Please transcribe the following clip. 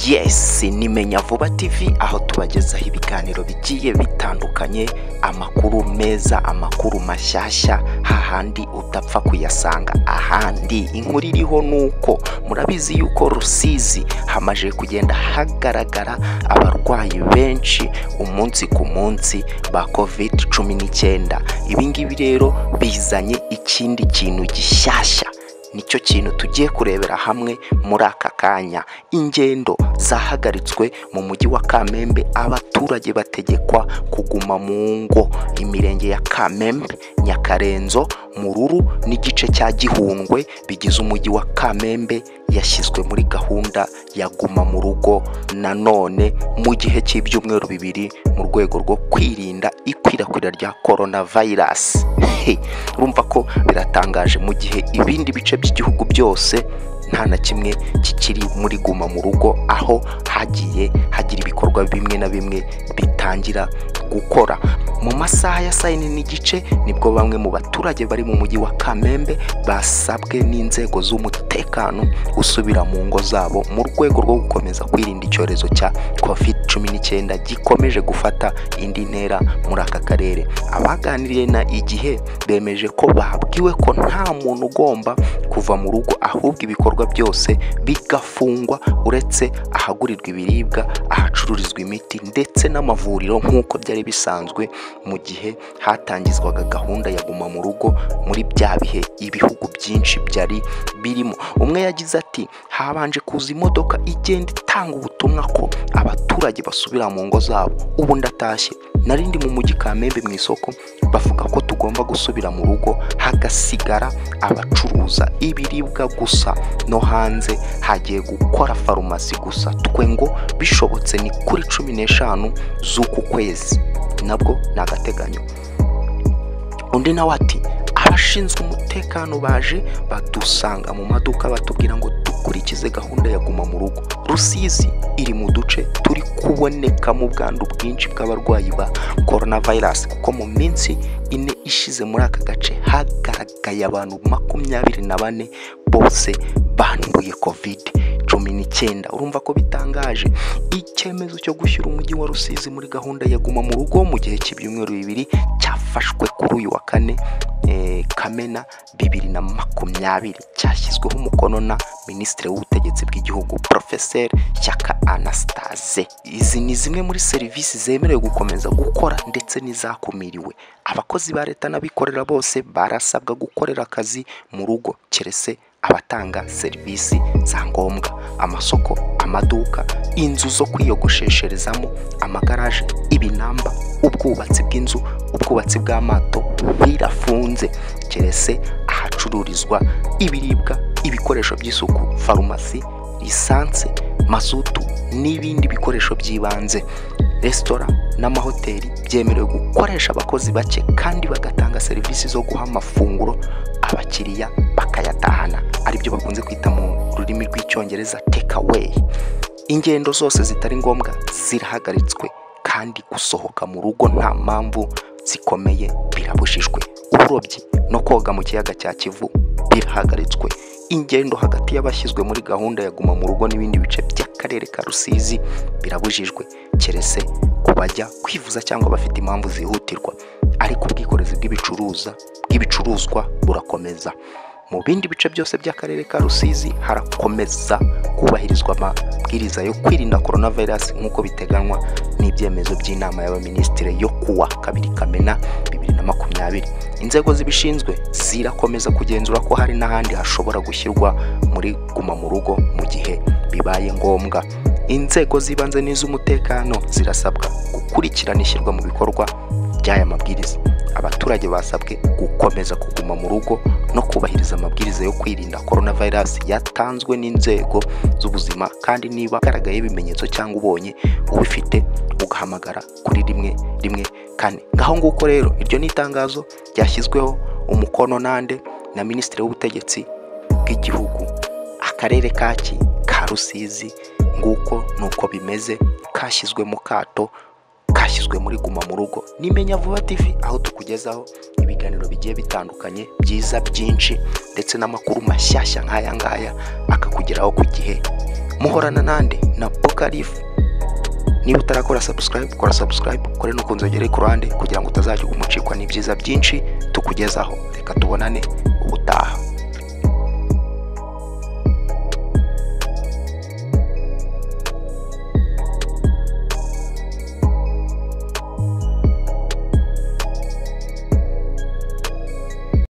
yes nimenya vuba tv aho tubagezaho ibiganiro bigiye bitandukanye amakuru meza amakuru mashyashya hahandi utapfa kuyasanga ahandi inkuru iriho nuko murabizi yuko rusizi hamaze kugenda hagaragara abarwayi benshi umunsi ku munsi ba covid cumi n'icyenda ibingibi rero bizanye ikindi kintu gishyashya nicyo kintu tugiye kurebera hamwe muri aka kanya ingendo zahagaritswe mu mujyi wa kamembe abaturage bategekwa kuguma mu ngo imirenge ya kamembe nyakarenzo mururu n'igice cya gihundwe bigize umujyi wa kamembe yashyizwe muri gahunda ya guma mu rugo nanone mu gihe cy'ibyumweru bibiri mu rwego rwo kwirinda ikwirakwira rya korona vayirasi urumva ko biratangaje mu gihe ibindi bice by'igihugu byose nta na kimwe kikiri muri guma mu rugo aho hagiye hagira ibikorwa bimwe na bimwe bitangira gukora mu masaha ya saa yine n'igice nibwo bamwe mu baturage bari mu mujyi wa kamembe basabwe n'inzego z'umutekano gusubira mu ngo zabo mu rwego rwo gukomeza kwirinda icyorezo cya covid cumi n'icyenda gikomeje gufata indi ntera muri aka karere abaganiriye na igihe bemeje ko babwiwe ko nta muntu ugomba kuva mu rugo ahubwo ibikorwa byose bigafungwa uretse ahagurirwa ibiribwa ahacururizwa imiti ndetse n'amavuriro nk'uko byari bisanzwe mu gihe hatangizwaga gahunda ya guma mu rugo muri bya bihe ibihugu byinshi byari birimo umwe yagize ati habanje kuza imodoka igenda itanga ubutumwa ko abaturage basubira mu ngo zabo ubu ndatashye nari ndi mu mujyi kamembe mu isoko bavuga ko tugomba gusubira mu rugo hagasigara abacuruza ibiribwa gusa no hanze hagiye gukora farumasi gusa twe ngo bishobotse ni kuri cumi n'eshanu z'uku kwezi nabwo ni agateganyo undi nawe ati abashinzwe umutekano baje badusanga mu maduka batubwira ngo dukurikize gahunda ya guma mu rugo rusizi iri mu duce turi kubonekamo ubwandu bwinshi bw'abarwayi ba coronavirus kuko mu minsi ine ishize muri aka gace hagaragaye abantu makumyabiri na bane bose banduye covid cumi n'icyenda urumva ko bitangaje icyemezo cyo gushyira umujyi wa rusizi muri gahunda ya guma mu rugo mu gihe cy'ibyumweru bibiri cyafashwe kuri uyu wa kane eh, kamena bibiri na makumyabiri cyashyizweho umukono na minisitiri w'ubutegetsi bw'igihugu porofeseri shyaka anastase izi ni zimwe muri serivisi zemerewe gukomeza gukora ndetse n'izakumiriwe abakozi ba leta n'abikorera bose barasabwa gukorera akazi mu rugo keretse abatanga serivisi za ngombwa amasoko amaduka inzu zo kwiyogoshesherezamo amagaraje ibinamba ubwubatsi bw'inzu ubwubatsi bw'amato birafunze keretse ahacururizwa ibiribwa ibikoresho by'isuku farumasi lisanse mazutu n'ibindi bikoresho by'ibanze resitora n'amahoteli byemerewe gukoresha abakozi bake kandi bagatanga serivisi zo guha amafunguro abakiriya bakayatahana aribyo bakunze kwita mu rurimi rw'icyongereza takeaway ingendo zose zitari ngombwa zirahagaritswe kandi gusohoka mu rugo nta mpamvu zikomeye birabujijwe uburobyi no koga mu kiyaga cya kivu birahagaritswe ingendo hagati y'abashyizwe muri gahunda ya guma mu rugo n'ibindi bice by'akarere ka rusizi birabujijwe keretse ku bajya kwivuza cyangwa bafite impamvu zihutirwa ariko ubwikorezi bw'ibicuruza bw'ibicuruzwa burakomeza mu bindi bice byose by'akarere ka rusizi harakomeza kubahirizwa amabwiriza yo kwirinda korona virusi nk'uko biteganywa n'ibyemezo by'inama y'abaminisitiri yo kuwa kabiri kamena bibiri na makumyabiri inzego zibishinzwe zirakomeza kugenzura ko hari n'ahandi hashobora gushyirwa muri guma mu rugo mu gihe bibaye ngombwa inzego z'ibanze n'iz'umutekano zirasabwa gukurikirana ishyirwa mu bikorwa by'aya mabwiriza abaturage basabwe gukomeza kuguma mu rugo no kubahiriza amabwiriza yo kwirinda korona virusi yatanzwe n'inzego z'ubuzima kandi niba agaragaye ibimenyetso cyangwa ubonye ubifite ugahamagara kuri rimwe rimwe kane ngaho nguko rero iryo ni itangazo ryashyizweho umukono nande na minisitiri w'ubutegetsi bw'igihugu akarere kaki ka rusizi nguko nuko bimeze kashyizwe mu kato kashyizwe muri guma mu rugo nimenya vuba tv aho tukugezaho ibiganiro bigiye bitandukanye byiza byinshi ndetse n'amakuru mashyashya nk'aya ngaya akakugeraho ku gihe muhorana nande na Pokalifu niba utarakora subscribe kora subscribe kore n'ukunze ugere ku ruhande kugira ngo utazajya umucikwa n'ibyiza byinshi tukugezaho reka tubonane ubutaha